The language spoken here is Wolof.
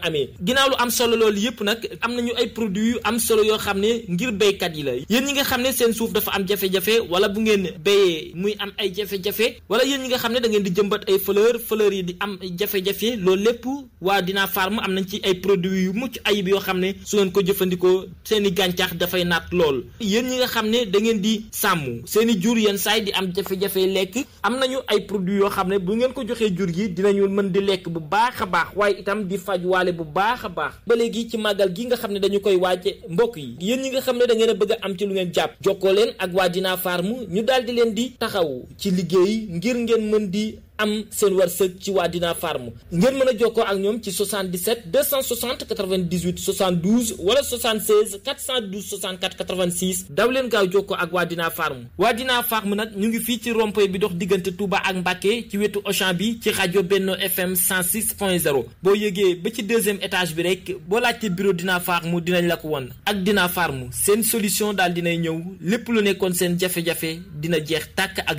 amee ginnaaw lu am solo loolu yëpp nag am nañu ay produits yu am solo yoo xam ne ngir béykat yi la yéen ñi nga xam ne seen suuf dafa am jafe-jafe wala bu ngeen béyee muy am ay jafe-jafe wala yéen ñi nga xam ne da ngeen di jëmbat ay fleur fleur yi di am jafe-jafe loolu lépp waa Dina Farm am nañ ci ay produits yu mucc ayib yoo xam ne su ngeen ko jëfandikoo seen i gàncax dafay naat lool yéen ñi nga xam ne da ngeen di sàmm seen i jur yenn saay di am jafe-jafe lekk am nañu ay produits yoo xam ne bu ngeen ko joxee jur gi dinañu mën di lekk bu baax a baax waaye itam di faj waale bu baax a baax ba léegi ci màggal gi nga xam ne dañu koy waaje mbokk yi yéen ñi nga xam ne da ngeen a bëgg a am ci lu ngeen jàpp jokkoo leen ak waa Dina Farm ñu daal di leen di taxaw ci liggéey ngir ngeen mën di am seen wërsëg ci waa Dina Farm ngeen mën a jokkoo ak ñoom ci 77 260 98 72 wala 76 412 64 86 daw leen gaaw jokkoo ak waa Dina Farm waa Dina Farm nag ñu ngi fii ci rond-point bi dox diggante Touba ak Mbacké ci wetu Auchan bi ci rajo Benno FM 106.0 boo yëgee ba ci deuxième étage bi rek boo laajte bureau Dina Farm dinañ la ko won ak Dina Farm seen solution daal dinay ñëw lépp lu nekkoon seen jafe-jafe dina jeex tàkk ak